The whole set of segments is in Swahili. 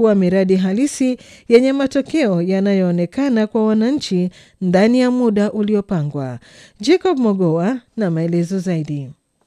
kuwa miradi halisi yenye matokeo yanayoonekana kwa wananchi ndani ya muda uliopangwa. Jacob Mogoa na maelezo zaidi.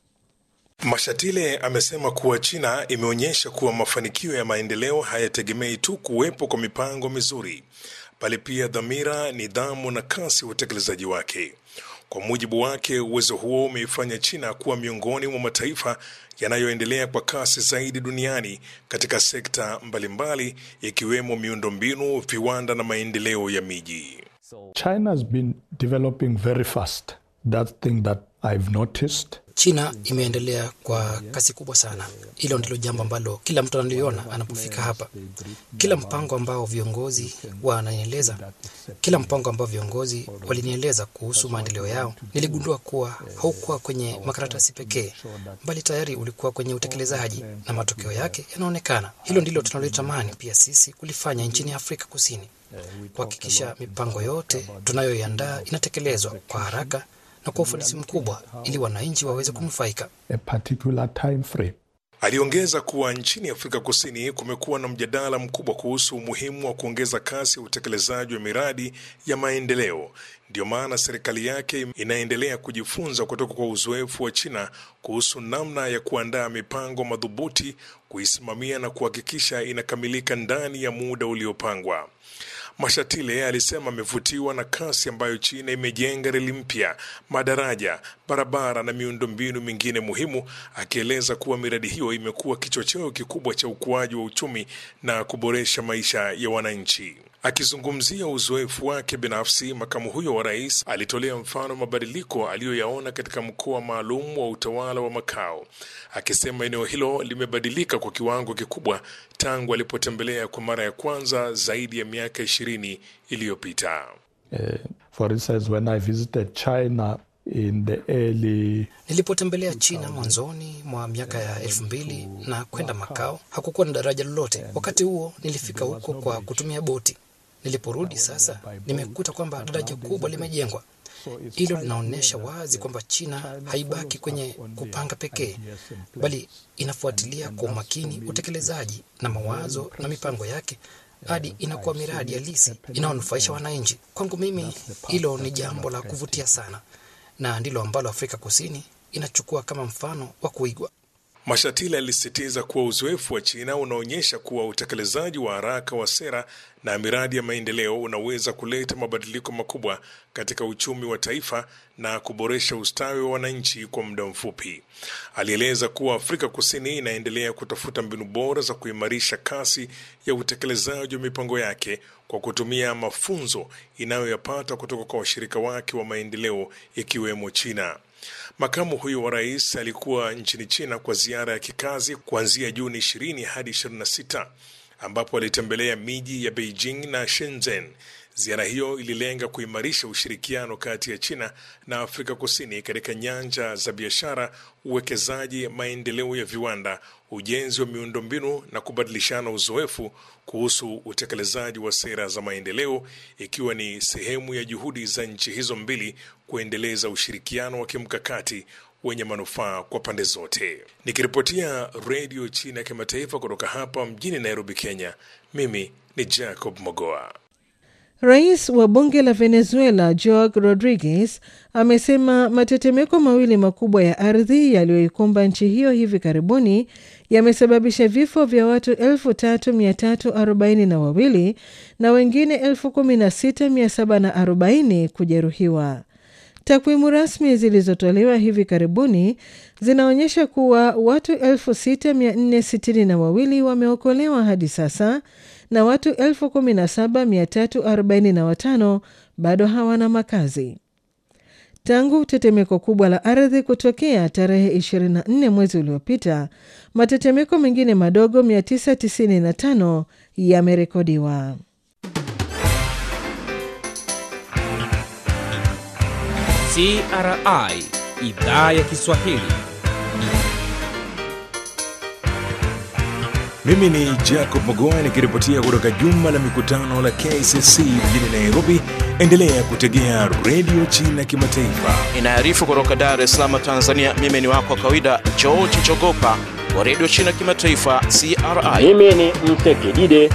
Mashatile amesema kuwa China imeonyesha kuwa mafanikio ya maendeleo hayategemei tu kuwepo kwa mipango mizuri, bali pia dhamira, nidhamu na kasi ya utekelezaji wake. Kwa mujibu wake, uwezo huo umeifanya China kuwa miongoni mwa mataifa yanayoendelea kwa kasi zaidi duniani katika sekta mbalimbali ikiwemo miundombinu, viwanda na maendeleo ya miji. China has been developing very fast. That thing that I've noticed. China imeendelea kwa kasi kubwa sana. Hilo ndilo jambo ambalo kila mtu analiona anapofika hapa. Kila mpango ambao viongozi wananieleza, kila mpango ambao viongozi walinieleza kuhusu maendeleo yao, niligundua kuwa haukuwa kwenye makaratasi pekee, bali tayari ulikuwa kwenye utekelezaji na matokeo yake yanaonekana. Hilo ndilo tunalotamani pia sisi kulifanya nchini Afrika Kusini, kuhakikisha mipango yote tunayoiandaa inatekelezwa kwa haraka na kwa ufanisi mkubwa ili wananchi waweze kunufaika. A particular time frame. Aliongeza kuwa nchini Afrika Kusini kumekuwa na mjadala mkubwa kuhusu umuhimu wa kuongeza kasi ya utekelezaji wa miradi ya maendeleo. Ndiyo maana serikali yake inaendelea kujifunza kutoka kwa uzoefu wa China kuhusu namna ya kuandaa mipango madhubuti, kuisimamia na kuhakikisha inakamilika ndani ya muda uliopangwa. Mashatile alisema amevutiwa na kasi ambayo China imejenga reli mpya, madaraja, barabara na miundombinu mingine muhimu, akieleza kuwa miradi hiyo imekuwa kichocheo kikubwa cha ukuaji wa uchumi na kuboresha maisha ya wananchi. Akizungumzia uzoefu wake binafsi, makamu huyo wa rais alitolea mfano mabadiliko aliyoyaona katika mkoa maalum wa utawala wa Makao, akisema eneo hilo limebadilika kwa kiwango kikubwa tangu alipotembelea kwa mara ya kwanza zaidi ya miaka ishirini iliyopita. Uh, for instance, when I visited China in the early Nilipotembelea China mwanzoni mwa miaka ya elfu mbili na kwenda Makao, hakukuwa na daraja lolote. Wakati huo nilifika huko kwa kutumia boti. Niliporudi sasa, nimekuta kwamba daraja kubwa limejengwa. Hilo linaonyesha wazi kwamba China haibaki kwenye kupanga pekee, bali inafuatilia kwa umakini utekelezaji na mawazo na mipango yake hadi inakuwa miradi halisi inayonufaisha wananchi. Kwangu mimi, hilo ni jambo la kuvutia sana, na ndilo ambalo Afrika Kusini inachukua kama mfano wa kuigwa. Mashatile alisisitiza kuwa uzoefu wa China unaonyesha kuwa utekelezaji wa haraka wa sera na miradi ya maendeleo unaweza kuleta mabadiliko makubwa katika uchumi wa taifa na kuboresha ustawi wa wananchi kwa muda mfupi. Alieleza kuwa Afrika Kusini inaendelea kutafuta mbinu bora za kuimarisha kasi ya utekelezaji wa mipango yake kwa kutumia mafunzo inayoyapata kutoka kwa washirika wake wa maendeleo ikiwemo China. Makamu huyo wa rais alikuwa nchini China kwa ziara ya kikazi kuanzia Juni 20 hadi 26 ambapo alitembelea miji ya Beijing na Shenzhen. Ziara hiyo ililenga kuimarisha ushirikiano kati ya China na Afrika Kusini katika nyanja za biashara, uwekezaji, maendeleo ya viwanda, ujenzi wa miundombinu na kubadilishana uzoefu kuhusu utekelezaji wa sera za maendeleo, ikiwa ni sehemu ya juhudi za nchi hizo mbili kuendeleza ushirikiano wa kimkakati wenye manufaa kwa pande zote. Nikiripotia Redio China ya Kimataifa kutoka hapa mjini Nairobi, Kenya, mimi ni Jacob Mogoa. Rais wa bunge la Venezuela Joaquin Rodriguez amesema matetemeko mawili makubwa ya ardhi yaliyoikumba nchi hiyo hivi karibuni yamesababisha vifo vya watu 3342 na wengine 16740 kujeruhiwa. Takwimu rasmi zilizotolewa hivi karibuni zinaonyesha kuwa watu 6462 wameokolewa hadi sasa na watu 17345 bado hawana makazi. Tangu tetemeko kubwa la ardhi kutokea tarehe 24 mwezi uliopita, matetemeko mengine madogo 995 yamerekodiwa. CRI idhaa ya Kiswahili. Mimi ni Jacob Mogoa nikiripotia kutoka jumba la mikutano la KCC mjini Nairobi. Endelea kutegea redio China Kimataifa. Inaarifu kutoka Dar es Salaam, Tanzania. Mimi ni wako wa kawaida George Chogopa wa redio China Kimataifa, CRI. Mimi ni Mtekidide